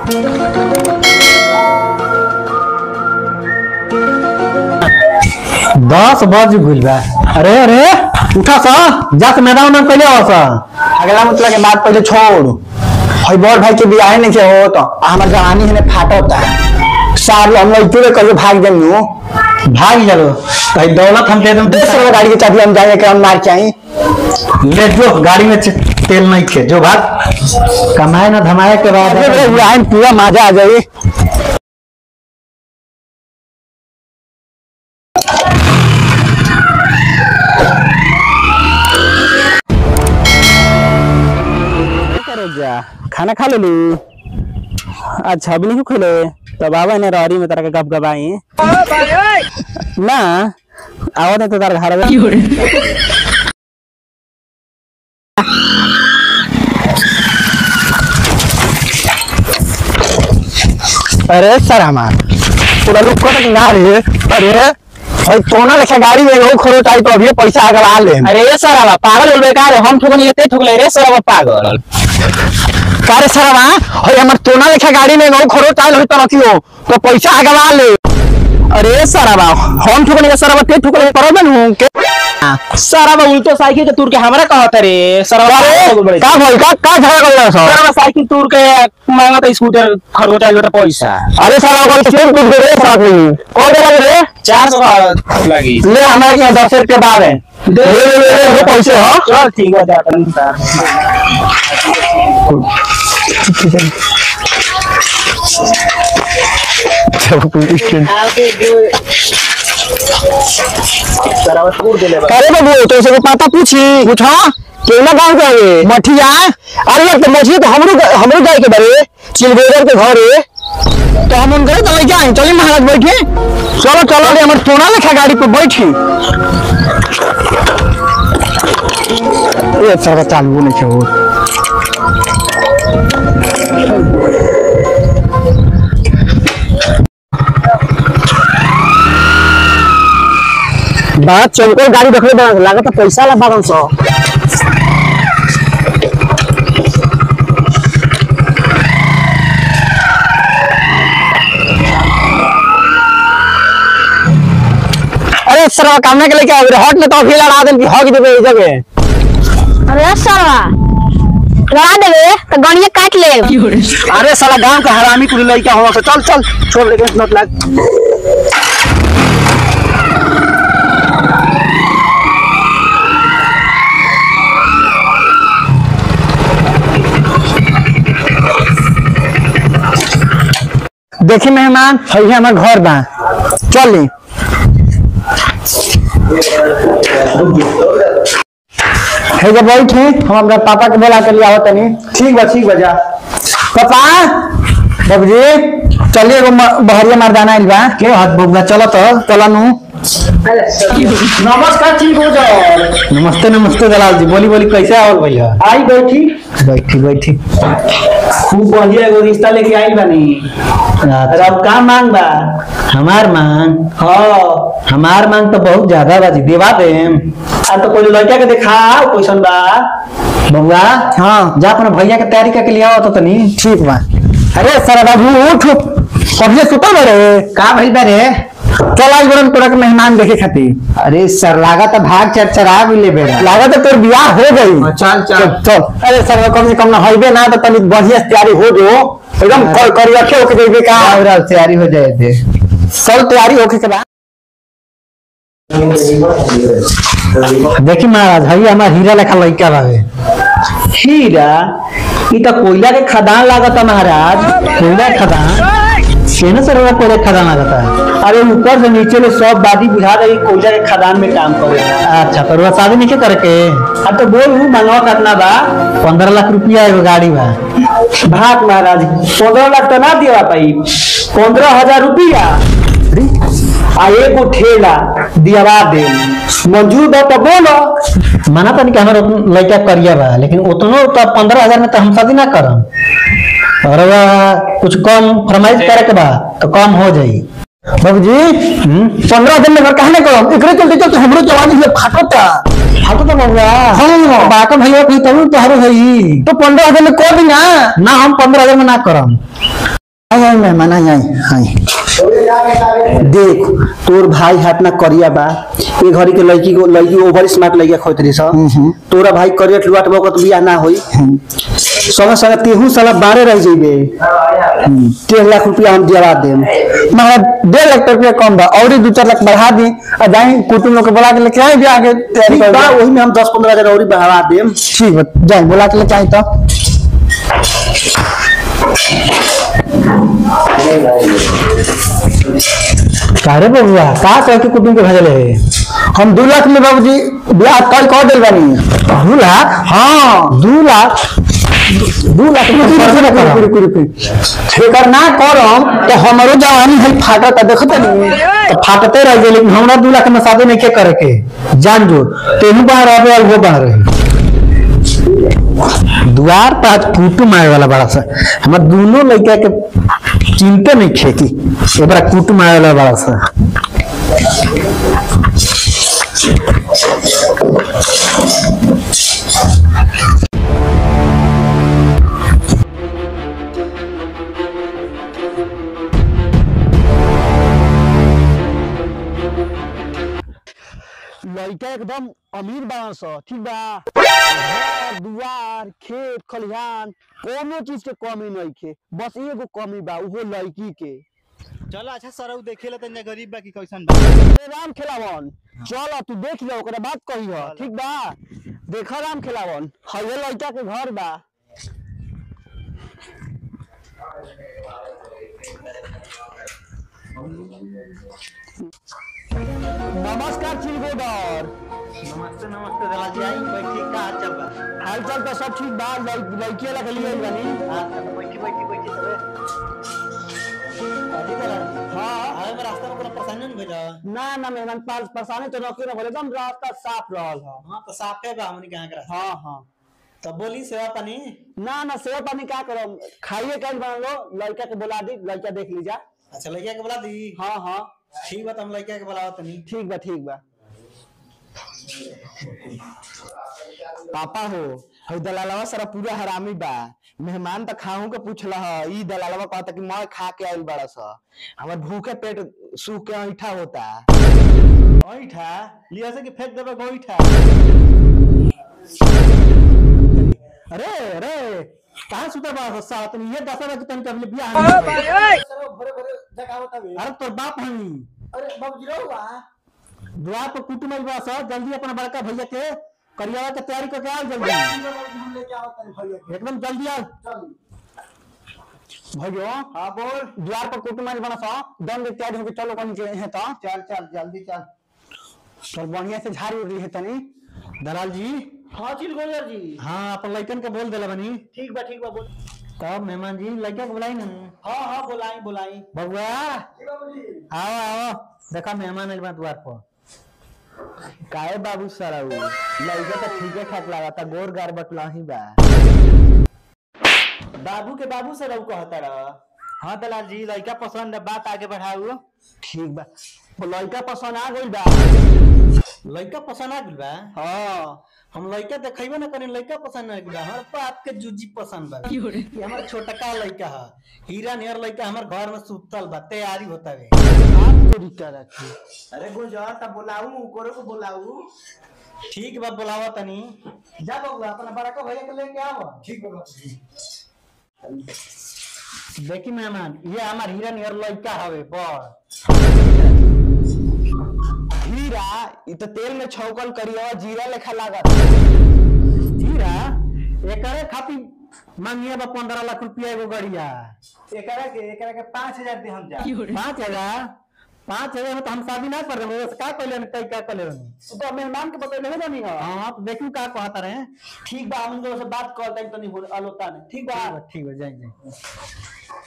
दस बज गइल बा अरे अरे उठा सा जा के मैदान में पहले आओ सा अगला मतलब के बात पहले छोड़ हई बड़ भाई के बियाह नहीं के हो तो हमार जवानी हने फाटता साल हम लोग इतने करके भाग देनु भाग चलो भाई दौलत हम दे दूं दस रुपए गाड़ी के चाबी हम जाएंगे के हम मार के आई ले जो गाड़ी में च- तेल नहीं थे जो भाग कमाए ना धमाए के बाद आए पूरा मजा आ जाए खाना खा ले अच्छा अभी नहीं खेले तब आवा ने रौरी में तरह गप गपाई ना आवा दे तो तार घर में अरे सर हमार पूरा लोग को तक ना रे अरे भाई तोना लेखा गाड़ी में एगो खरो टाई तो अभी पैसा अगवा ले अरे ये सर आवा पागल हो बेकार है हम ठोकन ये ठोकले रे सर आवा पागल कारे सर हमा भाई हमर तोना लेखा गाड़ी में एगो खरो टाई होई तो रखियो तो पैसा अगवा ले अरे सर हमा हम ठोकन ये सर हमा ते ठोकले करो बन हूं के सर आवा उल्टो साइकिल के तूर के हमरा कहत रे सर आवा अरे का भाई का का झगड़ा कर रहा सर सर आवा साइकिल तूर के मांगा तो स्कूटर खरगोटा जोटा पैसा अरे सर हमा को सिर्फ कुछ दे साथ में कौन दे रे चार सौ का लगी ले हमारे यहाँ दस रुपये बाद है ले ले ले ले पैसे हो चल ठीक है जाता नहीं सर सर आवा तूर दे ले अरे बाबू तो से पता पूछी पूछा केना गांव के आवे मठिया अरे यार तो मठिया तो हमरो हमरो जाए के बारे चिलबेगर के घरे तो हम उनके तो लेके आए चलिए महाराज बैठे चलो चलो रे हमर टोना लेखा गाड़ी पे बैठी ये सब चालू नहीं है वो बात चौकर गाड़ी रखले बा लागत पैसा ला बारह सौ अरे सर कामना के लेके आओ रे हट में तो अभी लड़ा देन कि हक देबे ई जगह अरे सरवा लड़ा देवे तो गणिया काट ले अरे साला गांव का हरामी कुली लइका हो तो चल चल छोड़ लेके नोट लाग देखी मेहमान है हमार घर बा चली है जब बैठे हम अपना पापा के बोला के लिए आवत तनी ठीक बा ठीक बा जा पापा बाबूजी चलिए एगो म- बहरिया मर्दाना आइल बा के हाथ बबुआ चलो तो चला नु नमस्कार ठीक हो जाओ नमस्ते नमस्ते दलाल जी बोली बोली कैसे आवल भैया आई बैठी बैठी बैठी खूब बढ़िया एगो रिश्ता लेके आई बानी अरे अब का मांग बा हमार मांग हाँ हमार मांग तो बहुत ज्यादा बा जी देवा देम आ तो कोई लड़का के देखा क्वेश्चन बा बबुआ हाँ जा अपना भैया के तैयारी करके लिया तो तनी ठीक बा अरे सर बाबू उठ कभी सुतल बड़े का भइल बा रे चल आज बरन तोरा के मेहमान देखे खातिर अरे सर लागत है भाग चरचरा भी ले बेरा लागत है तोर बियाह हो गई चल चल चल अरे सर कम से कम ना होइबे ना तो तनी बढ़िया से तैयारी हो जो एकदम कर कर रखे होके देबे का और तैयारी हो जाए थे सब तैयारी होके के बाद देखी महाराज हई हमार हीरा लेखा लड़का बावे हीरा ई तो कोयला के खदान लागत महाराज कोयला खदान केने सर वो कोयला खदान आता है अरे ऊपर से नीचे ले सब बादी बुझा रही कोयला के खदान में काम करे अच्छा तो वो शादी नहीं करके अब तो बोल मंगवा कितना बा पंद्रह लाख रुपया एगो गाड़ी बा भाग महाराज पंद्रह लाख तो ना दिया पाई पंद्रह हजार रुपया आ एगो ठेला दियावा दे मंजूर बा तो बोलो माना तनी कि हमारा लड़का करिया बा लेकिन उतनो तो पंद्रह हजार में तो हम शादी ना करम और वह कुछ कम फरमाइश करे के बा तो कम हो जाई बाबूजी पंद्रह दिन में घर कहने करो एकरे चलते चलते हमरो जवानी से फाटता फाटो तो बबुआ हाँ बाका भैया भी तब तो हरो हई तो पंद्रह दिन में कर दी ना ना हम पंद्रह हजार में ना करम आई आई मेहमान आई आई आई देख तोर भाई हाथ ना करिया बा ए घड़ी के लड़की को लड़की ओवर स्मार्ट लड़किया खोत रही सा तोरा भाई करिया लुआट बको तो बियाह ना होई संगे संगे तेहू साला बारे रह जइबे डेढ़ लाख रुपया हम दिया देम मगर डेढ़ लाख रुपया कम बा और ही दो चार लाख बढ़ा दी और जाए कुटुम लोग के बुला के लेके आए ब्याह के तैयारी ठीक कर बा दी। वही में हम दस पंद्रह हजार और बढ़ा देम ठीक बा जाए बुला के लेके आए तो कारे बबुआ का कह के कुटुम के भेजले है हम दो लाख में बाबूजी ब्याह कल कर दिल बानी दू लाख हाँ दू लाख दू लाख में रुकी, खर्च रुकी, ना रुकी, करम। रुकी, रुकी। एकर ना करम तो हमारो जवानी है फाटत देखत नहीं तो फाटते रह गए लेकिन हमरा दू लाख में शादी नहीं के करे के जान जो तेनू बाहर रहे और वो बाहर रहे द्वार पर आज कुटुम आए वाला बड़ा सा हमार दोनों लड़का के चिंता नहीं खेती एक बार कुटुम आए वाला बड़ा सा लड़का एकदम अमीर बाड़न स ठीक बा घर दुआर खेत खलिहान कोनो चीज के कमी नहीं के बस एगो कमी बा उहो लड़की के चल अच्छा सरऊ देखे ला तन्ने गरीब बा की कैसन बा ए राम खेलावन चल तू देख ले ओकरा बात कही हो ठीक बा देख राम खेलावन हये लड़का के घर बा नमस्कार चिलगोदर नमस्ते नमस्ते दला जी आई बैठी का हाल चल बा हाल चाल तो सब ठीक बा लड़- लड़की वाला के लिए आइल बानी हां तो बैठी बैठी बैठी सबे अजी दला हाँ आवे में रास्ता में कोनो परेशानी नहीं भेजा ना ना मेहमान पास परेशानी तो नौकरी ना बोले एकदम रास्ता साफ रहल है हां तो साफे बा हमनी कहां के रास्ता हाँ हाँ तो बोली सेवा पानी ना ना सेवा पानी क्या करो खाइए कल बना लो लड़का के बुला दी लड़का देख लीजा अच्छा लड़किया के बुला दी हाँ हाँ ठीक बा तो हम लड़किया के बुलाओ तनी ठीक बा ठीक बा पापा हो हई दलालवा सारा पूरा हरामी बा मेहमान तो खाहू के पूछला ह ई दलालवा कहता कि मैं खा के आइल बड़ा सा हमर भूखे पेट सूख के ऐठा होता ओइठा लिया से कि फेंक देबे गोइठा अरे अरे कहाँ सुता बा सस्ता तुम ये दस बजे तुम कब बियाह नहीं भरे भरे जगह होता बे अरे तोर बाप हनी अरे बाबूजी रहुआ द्वार पर कुटुम आइल बा सब जल्दी अपना बड़का भैया के करियावा के तैयारी करके आओ जल्दी हम लेके आओ तनी भैया के एकदम जल्दी आओ चल भैया हां बोल द्वार पर कुटुम आइल बना सा दम के तैयारी होके चलो कहीं के है तो चल चल जल्दी चल चल बढ़िया से झाड़ी उड़ी है तनी दलाल जी हां चिल गोजर जी हाँ अपन लड़कन के बोल देला बनी ठीक बा ठीक बा बोल तब मेहमान जी लड़का के बुलाई ना हाँ हाँ बुलाई बुलाई बबुआ आओ आओ देखा मेहमान आइल बा द्वार पर काहे बाबू सराऊ लड़का तो ठीके ठाक लागता गोर गार बटला ही बा बाबू के बाबू से रहू कहता रहा हाँ दलाल जी लड़का पसंद है बात आगे बढ़ाऊ ठीक बा वो लड़का पसंद आ गइल बा लड़का पसंद आ गइल बा हाँ हम लड़का देखेबे ना करें लड़का पसंद आ गइल बा हमारे बाप के जूजी पसंद बा ये हमार छोटका लड़का है हीरा नियर लड़का हमार घर में सुतल बा तैयारी होता है आप तो रिक्का रखी अरे गुजर तब बुलाऊ कोरे को बुलाऊ ठीक बा बुलावा तनी जा बबुआ अपना बड़ा का भैया के लेके आओ ठीक बा देखी मेहमान ये हमार हीरा नियर लड़का हवे बड़ हीरा इ तो तेल में छौकल करिया जीरा लेखा लागत हीरा एकरे खातिर मांगिए बा पंद्रह लाख रुपया एगो गड़िया एकरा के एकरा के पाँच हजार दे हम जा पाँच हजार पाँच हजार में तो हम शादी ना कर रहे का कहले कई का कहले तो मेहमान के बतैले है नहीं हो हाँ तो देखू का कहता रहे ठीक बा हम लोग से बात कर तनी तनी हो अलोता ने ठीक बा ठीक बा ठीक बा जाए जाए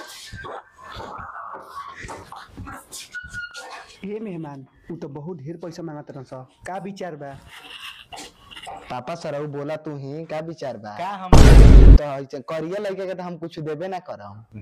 हे मेहमान उ तो बहुत ढेर पैसा मांगत रहन सा का विचार बा पापा सराऊ बोला तू ही का विचार बा का हम तो ऐसे करिए लड़के के तो हम कुछ देबे ना करम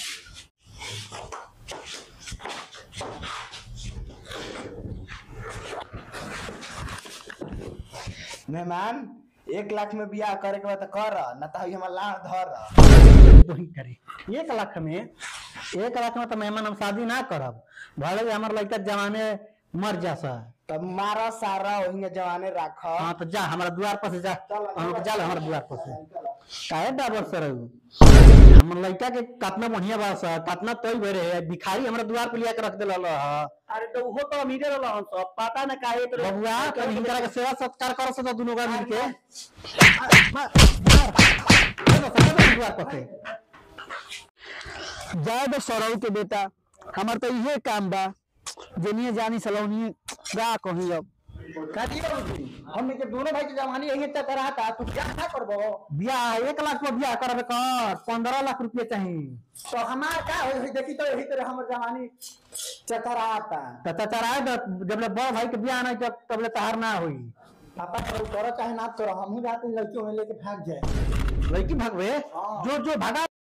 मेहमान एक लाख में बियाह करे के बाद तो कर ना तो हमारा लाड़ धर वही करे एक लाख में एक लाख में तो मेहमान हम शादी ना करब भले ही हमार लड़का जवाने मर जा सा तब मारा सारा वही जवाने राख हाँ तो जा हमारा द्वार पर से जा हम जा हमारा द्वार पर से काहे डाबर सर हमर लड़का के कितना बढ़िया बा सा कितना तोय भरे है भिखारी हमरा द्वार पे लिया के रख देला ह अरे तो वो तो अमीरे रहल हन सब पता न काहे तो बबुआ तनी हिनकरा के सेवा सत्कार कर सो दुनो का मिल के द्वार पर से जाए तो सौरव के बेटा हमार तो इहे काम बा जनिए जानी सलौनी गा कही अब काजी हम के दोनों भाई के जवानी यही तक रहता तू क्या क्या करबो बियाह एक लाख में बियाह करबे कर पंद्रह लाख रुपये चाहिए तो हमार का होई देखी तो यही तरह हमर जवानी चतराता तो चचराए जब ले बड़ भाई के बियाह नहीं जब तब ले तहार ना होई पापा करो करो चाहे ना करो हम ही रात में लड़कियों में लेके भाग जाए लड़की भगवे जो जो भगा